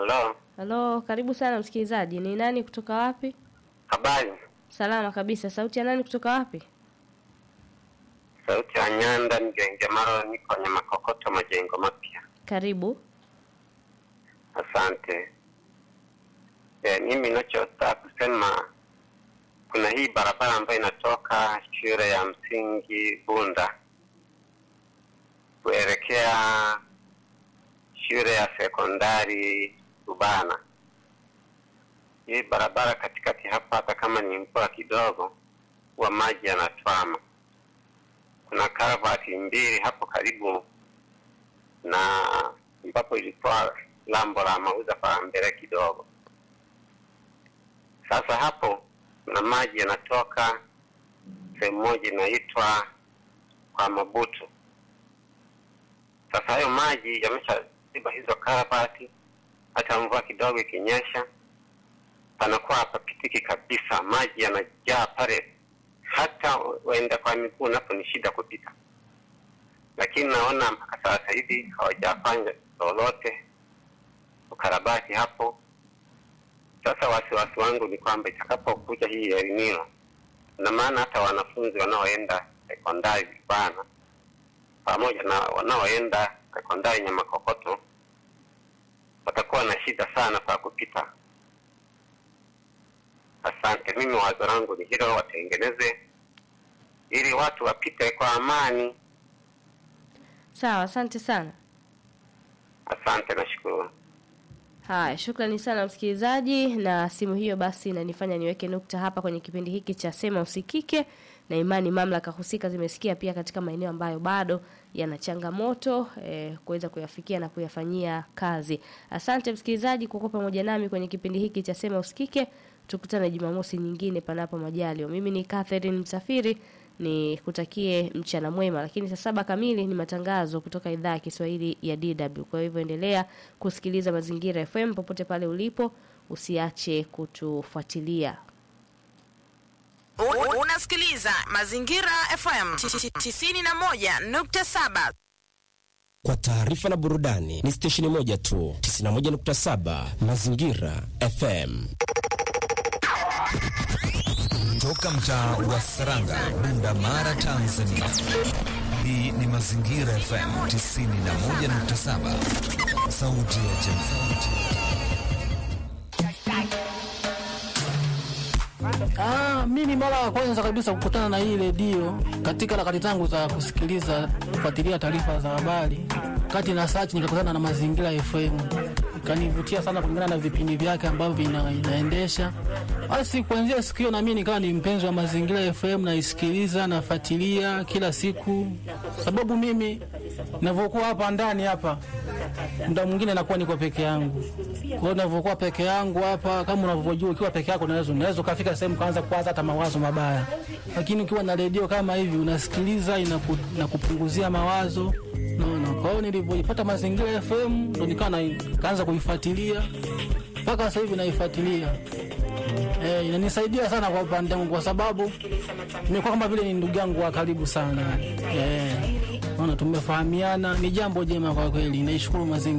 Halo, Halo, karibu sana msikilizaji. Ni nani kutoka wapi? habari. Salama kabisa. Sauti ya nani kutoka wapi? Sauti ya Nyanda Mgengemaro, niko kwenye makokoto majengo mapya. Karibu. Asante. E, mimi nachotaka kusema kuna hii barabara ambayo inatoka shule ya msingi Bunda kuelekea shule ya sekondari Rubana. Hii barabara katikati hapa, hata kama ni mvua kidogo, huwa maji yanatwama. Kuna karavati mbili hapo karibu na ambapo ilikuwa lambo la mauza para mbele kidogo. Sasa hapo kuna maji yanatoka sehemu moja inaitwa kwa Mabutu. Sasa hayo maji yameshaziba hizo karabati, hata mvua kidogo ikinyesha panakuwa hapapitiki kabisa, maji yanajaa pale, hata waenda kwa miguu napo ni shida kupita. Lakini naona mpaka sasa hivi hawajafanya lolote ukarabati hapo. Sasa wasiwasi wangu ni kwamba itakapokuja hii El Nino, na maana hata wanafunzi wanaoenda sekondari Vibana pamoja na wanaoenda sekondari Nyamakokoto watakuwa na shida sana pa kupita. Asante. Mimi wazo langu ni hilo, watengeneze ili watu wapite kwa amani. Sawa, asante sana. Asante, nashukuru. Haya, shukrani sana msikilizaji, na simu hiyo basi inanifanya niweke nukta hapa kwenye kipindi hiki cha Sema Usikike, na imani mamlaka husika zimesikia pia katika maeneo ambayo bado yana changamoto eh, kuweza kuyafikia na kuyafanyia kazi. Asante msikilizaji kwa kuwa pamoja nami kwenye kipindi hiki cha Sema Usikike. Tukutane Jumamosi nyingine panapo majalio. Mimi ni Catherine Msafiri ni kutakie mchana mwema, lakini saa saba kamili ni matangazo kutoka idhaa ya Kiswahili ya DW. Kwa hivyo endelea kusikiliza Mazingira FM popote pale ulipo, usiache kutufuatilia. Un- Unasikiliza Mazingira FM 91.7. Kwa taarifa na burudani ni stesheni moja tu, 91.7 Mazingira FM. Toka mtaa wa Saranga, Bunda Mara, Tanzania. Hii ni Mazingira FM 91.7, sauti ya jamii. Ah, mimi mara ya kwanza kabisa kukutana na hii redio katika harakati zangu za kusikiliza kufuatilia taarifa za habari, kati na search nikakutana na Mazingira FM, ikanivutia sana kulingana na vipindi vyake ambavyo vina, inaendesha. Basi kuanzia siku hiyo na mimi nikawa ni mpenzi wa Mazingira FM, naisikiliza nafuatilia kila siku, sababu mimi ninavyokuwa hapa ndani hapa muda mwingine nakuwa niko peke yangu. Kwa hiyo ninavyokuwa peke yangu hapa, kama unavyojua, ukiwa peke yako unaweza unaweza ukafika sehemu kaanza kuwaza hata mawazo mabaya, lakini ukiwa na redio kama hivi unasikiliza, inaku, inakupunguzia mawazo naona. Kwa hiyo nilivyoipata Mazingira FM ndo nikawa na- nikaanza kuifuatilia mpaka sasa hivi naifuatilia. Eh, inanisaidia sana kwa upande wangu kwa sababu nimekuwa kama vile ni ndugu yangu wa karibu sana. Eh, naona tumefahamiana, ni jambo jema kwa kweli. Naishukuru mazingira